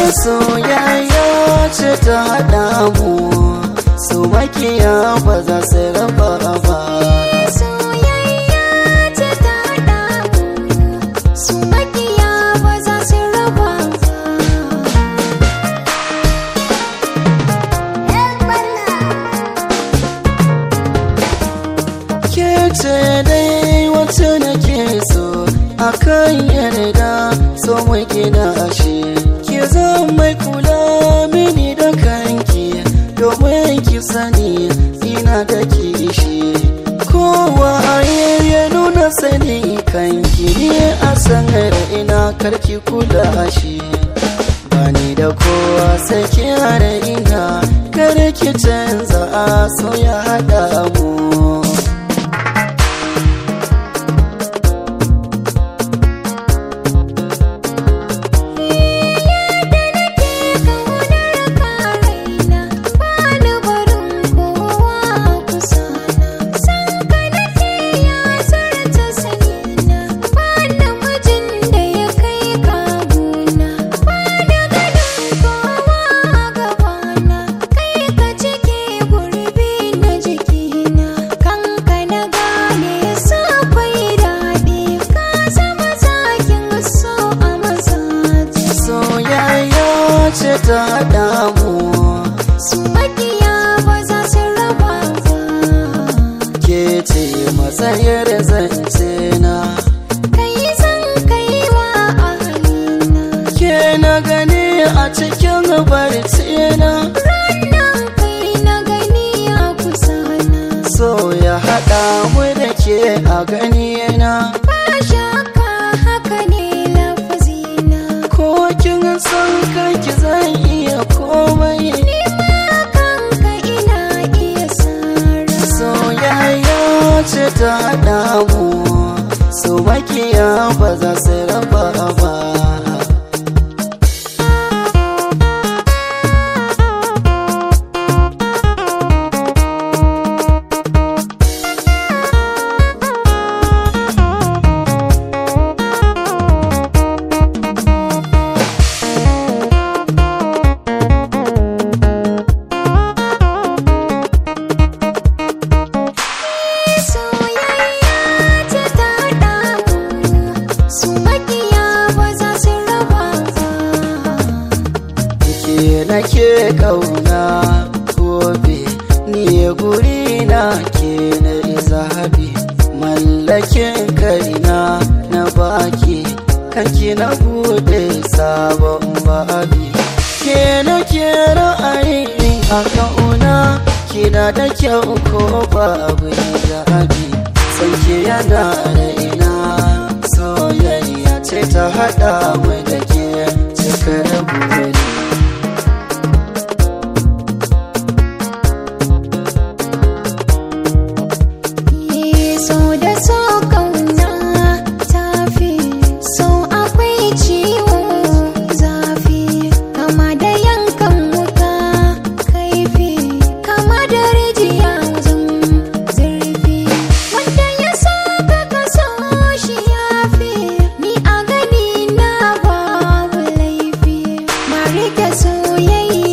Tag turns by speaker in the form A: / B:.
A: soyayya ce ta haɗa mu su makiya ba za su raba ba
B: soyayya ce ta haɗa mu su makiya ba za su raba
A: ke ce dai wacce nake so akan yarda so mai gina ashe ke zan mai kula mini da kanki domin ki sani ina da kishi kowa ya nuna sani kanki ne a sanar ina karki kula shi bani da kowa sai ki hada ina kar ki canza a so ya hada mu soyayya ce ta damu
B: su makiya ba za su raba ba
A: ke ce matsayar zance na
B: kai zan kai wa ahalina
A: ke na gani a cikin barci na
B: ranar kai na gani a kusa na
A: so ya haɗa mu da ke a gani na
B: ba shakka haka ne lafazina
A: ko kin san kanki zan iya komai
B: ni ma kanka ina iya sara
A: soyayya ce ta damu so makiya ba za su raba ba
B: soyayya ce ta damu su makiya ba za su raba ba
A: ke nake kauna gobe ni guri na ke na zahabi mallakin kaina na baki kanki na bude sabon babi ke nake ra'ayi a kauna kina da kyau ko babu zahabi sanke yana da ina soyayya ce ta hada mu da ke cikar buri
B: so da so kauna tafi so akwai ciwo zafi kama da yankan wuka kaifi kama da rijiya wajen zurfi wanda ya so ka ka so shi yafi ni a gani na babu laifi na rike soyayya